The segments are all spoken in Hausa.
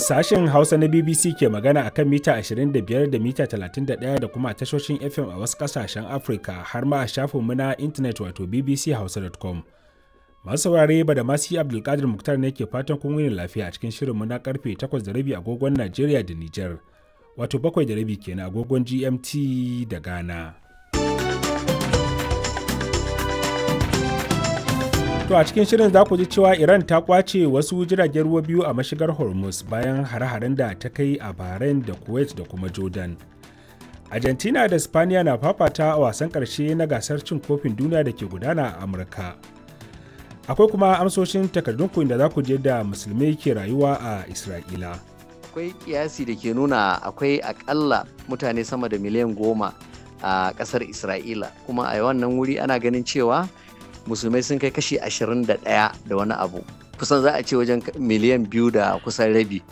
Sashen Hausa na BBC ke magana akan mita 25 da mita 31 da kuma tashoshin FM a wasu ƙasashen Afirka har ma a shafinmu na intanet wato bbchausa.com. Masu saurare ba da masu Abdulkadir Muktar ne ke fatan kun wuni lafiya a cikin shirinmu na karfe 8:30 agogon Najeriya da Nijar, wato 7:30 kenan agogon GMT da Ghana. To a cikin shirin za ku ji cewa Iran ta kwace wasu jiragen ruwa biyu a mashigar Hormuz bayan hare-haren da ta kai a Bahrain da Kuwait da kuma Jordan. Argentina da Spaniya na fafata a wasan ƙarshe na gasar cin kofin duniya da ke gudana a Amurka. Akwai kuma amsoshin takardunku inda za ku je da musulmai ke rayuwa a Isra'ila. Akwai kiyasi da ke nuna akwai akalla mutane sama da miliyan goma a ƙasar Isra'ila kuma a wannan wuri ana ganin cewa musulmai sun kai kashi 21 da wani abu kusan za a ce wajen miliyan biyu da kusan rabi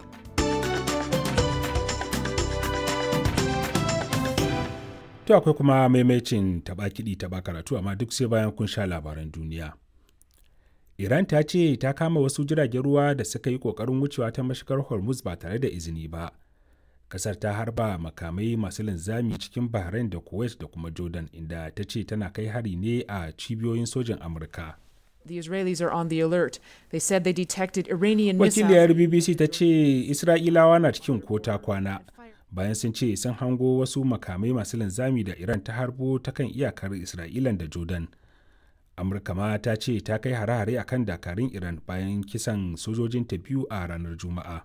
To akwai kuma maimacin taba kiɗi taba karatu amma duk sai bayan kun sha labaran duniya. Iran ta ce ta kama wasu jiragen ruwa da suka yi ƙoƙarin wucewa ta mashigar Hormuz ba tare da izini ba. Kasar ta harba makamai masu linzami cikin Bahrain da Kuwait da kuma Jordan inda ta ce tana kai hari ne a cibiyoyin sojin Amurka. The Israelis are on the alert. They said they detected Iranian Wakiliyar missiles. BBC ta ce Isra'ilawa na cikin kota kwana bayan sun ce sun hango wasu makamai masu linzami da Iran ta harbo ta kan iyakar Isra'ilan da Jordan. Amurka ma ta ce ta kai hare-hare akan dakarun Iran bayan kisan sojojinta biyu a ranar Juma'a.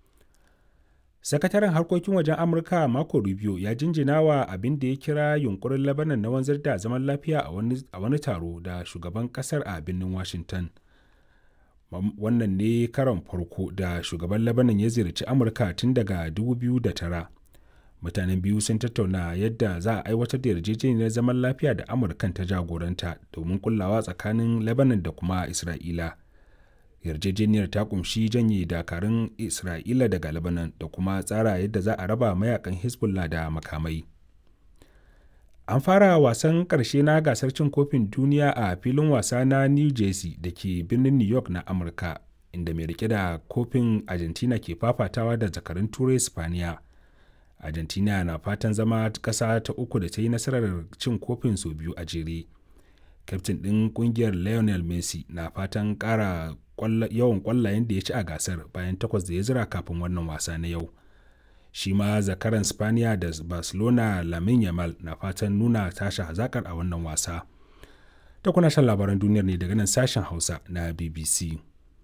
sakataren harkokin wajen amurka marco rubio ya jinjina wa abin da ya kira yunkurin labanan na wanzar da zaman lafiya a wani taro da shugaban kasar a birnin washington wannan ne karon farko da shugaban labanan ya ziyarci amurka tun daga 2009 mutanen biyu sun tattauna yadda za a aiwatar da yarjejeniyar zaman lafiya da amurkan ta jagoranta domin kullawa tsakanin labanan da kuma isra'ila yarjejeniyar ta kumshi janye dakarun isra'ila daga lebanon da kuma tsara yadda za a raba mayakan hezbollah da makamai an fara wasan ƙarshe na gasar cin kofin duniya a filin wasa na new jersey da ke birnin new york na amurka inda mai rike da kofin argentina ke fafatawa da zakarun turai spaniya argentina na fatan zama ƙasa ta uku da ta yi nasarar cin kofin sau biyu a jere kyaftin ɗin ƙungiyar lionel messi na fatan ƙara yawan kwallayen da ya ci a gasar bayan takwas da ya zira kafin wannan wasa na yau shi ma zakaran spaniya da barcelona lamin yamal na fatan nuna tashi hazakar a wannan wasa ta kuna shan labaran duniyar ne daga nan sashen hausa na bbc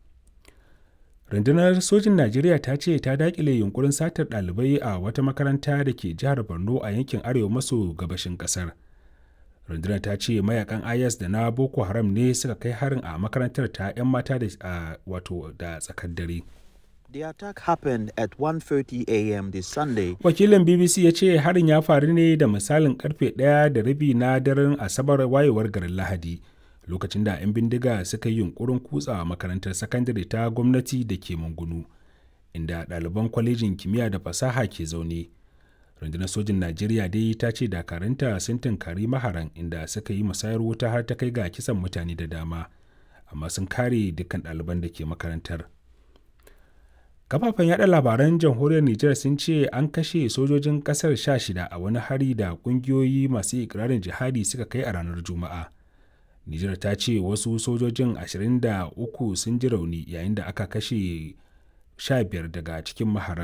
rundunar sojin najeriya ta ce ta dakile yunkurin satar ɗalibai a wata makaranta da ke jihar borno a yankin arewa maso gabashin ƙasar rundunar ta ce mayakan is da na boko haram ne suka kai harin a makarantar ta 'yan mata da wato da tsakar dare The attack happened at 1:30 a.m. this Sunday. wakilin bbc ya ce harin ya faru ne da misalin karfe ɗaya da rabi na daren asabar wayewar garin lahadi lokacin da 'yan bindiga suka yi yunkurin kutsa makarantar sakandare ta gwamnati da ke mangunu inda ɗaliban kwalejin kimiyya da fasaha ke zaune rundunar sojin najeriya dai ta ce dakaranta sun tunkari maharan inda suka yi musayar wuta har ta kai ga kisan mutane da dama amma sun kare dukkan ɗaliban da ke makarantar kafafen yada labaran jamhuriyar nijar sun ce an kashe sojojin kasar sha shida a wani hari da kungiyoyi masu ikirarin jihadi suka kai a ranar juma'a nijar ta ce wasu sojojin 23 sun ji rauni yayin da aka kashe 15 daga cikin maharan